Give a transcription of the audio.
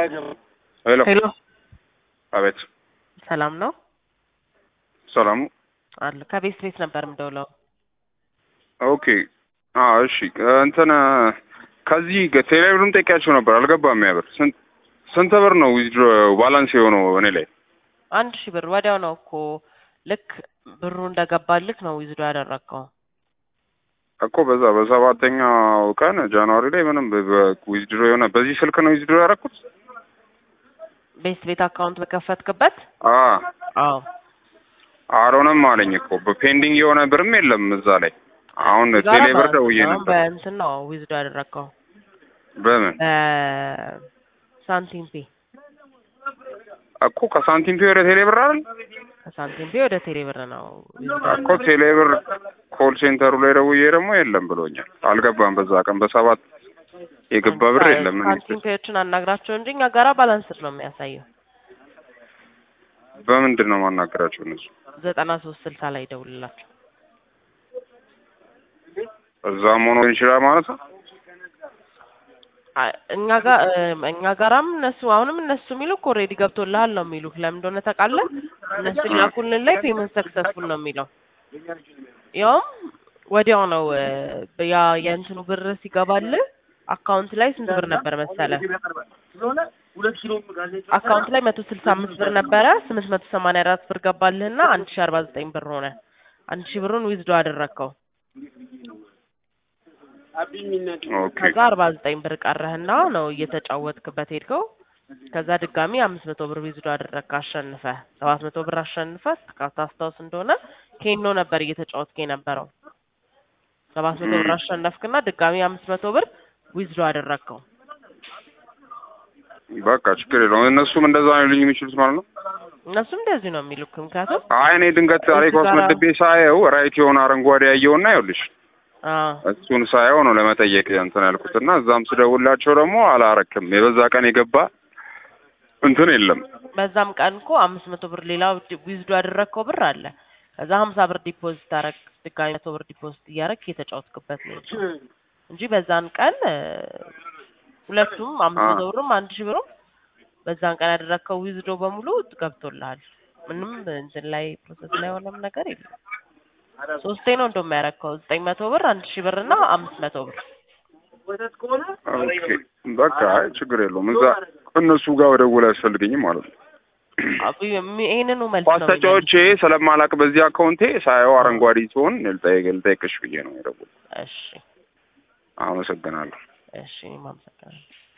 ሄሎ ሄሎ አቤት ሰላም ነው ሰላሙ አለ ከቤት ቤት ነበር የምደውለው። ኦኬ አ እሺ እንትን ከዚህ ቴሌብርም ጠይቂያቸው ነበር አልገባም ያ ብር ስንት ስንት ብር ነው ዊዝድሮ ባላንስ የሆነው እኔ ላይ አንድ ሺህ ብር ወዲያው ነው እኮ ልክ ብሩ እንደገባልክ ነው ዊዝዶ ያደረግከው። እኮ በዛ በሰባተኛው ቀን ጃንዋሪ ላይ ምንም ዊዝድሮ የሆነ በዚህ ስልክ ነው ዊዝድሮ ያደረኩት ቤት ቤት አካውንት በከፈትክበት? አ አዎ አልሆነም አለኝ እኮ በፔንዲንግ የሆነ ብርም የለም እዛ ላይ አሁን ዛሬ ቴሌ ብር በ- ደውዬ አሁን ነበር በእንትን ነው ዊዝዶ ያደረግከው በምን በሳንቲም ፔ እኮ ከሳንቲም ፔ ወደ ቴሌ ብር አይደል ከሳንቲም ፔ ወደ ቴሌ ብር ነው ዊዝዶ እኮ ቴሌ ብር ኮል ሴንተሩ ላይ ደውዬ ደግሞ የለም ብሎኛል አልገባም በዛ ቀን በሰባት የገባ ብር የለም እኔ ሳንቲም ፔዎችን አናግራቸው እንጂ እኛ ጋራ ባላንስድ ነው የሚያሳየው። በምንድን ነው ማናገራቸው እነሱ ዘጠና ሶስት ስልሳ ላይ ደውልላቸው። እዛም ሆኖ ይችላል ማለት ነው አይ፣ እኛ ጋር እኛ ጋራም እነሱ አሁንም እነሱ የሚሉክ ኦልሬዲ ገብቶልሃል ነው የሚሉክ። ለምን እንደሆነ ታውቃለህ? እነሱ ላኩልን ላይ ፔመንት ሰክሰስፉል ነው የሚለው። ያውም ወዲያው ነው እ፣ ያ የእንትኑ ብር ሲገባልህ አካውንት ላይ ስንት ብር ነበር መሰለ? አካውንት ላይ መቶ ስልሳ አምስት ብር ነበረ። ስምንት መቶ ሰማንያ አራት ብር ገባልህና አንድ ሺ አርባ ዘጠኝ ብር ሆነ። አንድ ሺ ብሩን ዊዝዶ አደረግከው። ኦኬ ከዛ አርባ ዘጠኝ ብር ቀረህና ነው እየተጫወትክበት ሄድከው። ከዛ ድጋሚ አምስት መቶ ብር ዊዝዶ አደረግክ አሸንፈ ሰባት መቶ ብር አሸንፈ ታስታውስ እንደሆነ ኬኖ ነበር እየተጫወትክ የነበረው። ሰባት መቶ ብር አሸነፍክና ድጋሚ አምስት መቶ ብር ዊዝዶ አደረግከው። በቃ ችግር የለውም እነሱም እንደዛ ነው ሊሉኝ የሚችሉት ማለት ነው እነሱም እንደዚህ ነው የሚሉክ። ምክንያቱም አይ እኔ ድንገት ታሪክ እዚህ ጋራ- አስመድቤ ሳየው ራይት የሆነ አረንጓዴ ያየውና ይኸውልሽ አዎ እሱን ሳየው ነው ለመጠየቅ እንትን ያልኩት እና እዛም ስደውላቸው ደግሞ አላረክም የበዛ ቀን የገባ እንትን የለም በዛም ቀን እኮ አምስት መቶ ብር ሌላ ዊዝዶ ያደረግከው ብር አለ። ከዛ ሀምሳ ብር ዲፖዚት አረግ ድጋሚ መቶ ብር ዲፖዚት እያደረግ የተጫወትክበት ነው የሄድከው እንጂ በዛን ቀን እ፣ ሁለቱም አምስት መቶ ብርም አንድ ሺህ ብርም በዛን ቀን ያደረግከው ዊዝዶ በሙሉ ገብቶልሃል። ምንም እንትን ላይ ፕሮሰስ ላይ የሆነም ነገር የለም። ሶስቴ ነው እንደውም ያደረግከው ዘጠኝ መቶ ብር አንድ ሺህ ብር እና አምስት መቶ ብር ኦኬ በቃ አይ ችግር የለውም እዛ እነሱ ጋር ወደውል አያስፈልገኝም ማለት ነው አብ- የሚ- ይሄንኑ መልስ ኳስ ነው የሚመልስ። ተጫዎቼ ስለማላቅ በዚህ አካውንቴ ሳየው አረንጓዴ ሲሆን ልጠይቅ ልጠይቅሽ ብዬ ነው የደወልኩት እሺ አመሰግናለሁ እሺ እኔም አመሰግናለሁ።